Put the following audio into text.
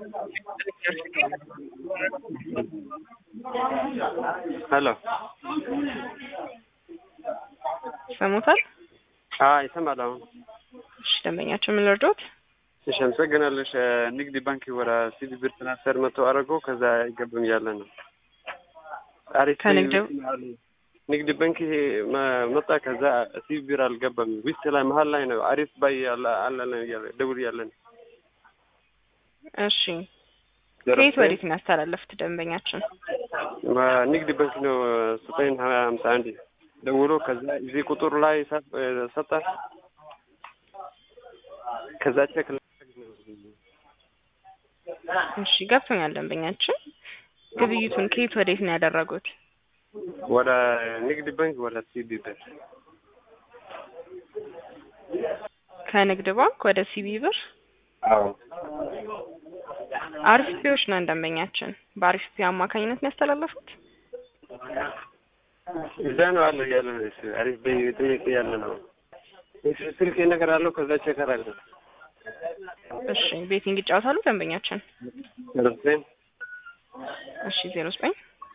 ሄሎ ሰሙታል? አዎ ይሰማል አሁን። እሺ ደንበኛችን ምን ልርዶት? እሺ አመሰግናለሽ። ንግድ ባንክ ወደ ሲቢ ብር ትራንስፈር መቶ አደረገው ከዛ አይገባም እያለ ነው። አሪፍ ከንግድ ንግድ ባንክ ይሄ መ- መጣ ከዛ ሲቢ ብር አልገባም። ውስጥ ላይ መሀል ላይ ነው አሪፍ ባይ ያለ አለ ነው እያለ ደውል እያለ ነው። እሺ ከየት ወዴት ነው ያስተላለፉት ደንበኛችን? ንግድ ባንክ ነው ዘጠኝ ሀያ ሀምሳ አንድ ደውሎ ከዛ እዚህ ቁጥር ላይ ሰ- ሰጠ ከዛ ቼክ እሺ ገብቶኛል ደንበኛችን። ግብይቱን ከየት ወዴት ነው ያደረጉት? ወደ ንግድ ባንክ ወደ ሲቢ ብር ከንግድ ባንክ ወደ ሲቢ ብር አዎ አሪፍ ፒዎች ነን ደንበኛችን። በአሪፍ ፒ አማካኝነት ነው ያስተላለፉት። እዛ ነው አለ ያለ ነው እሱ አሪፍ በይ ጥያቄ ያለ ነው እሱ ስልክ ነገር አለው ከዛ ቼክ አደረገ እሺ ቤቲንግ ይጫወታሉ ደንበኛችን? ደረሰኝ እሺ ዜሮ ዘጠኝ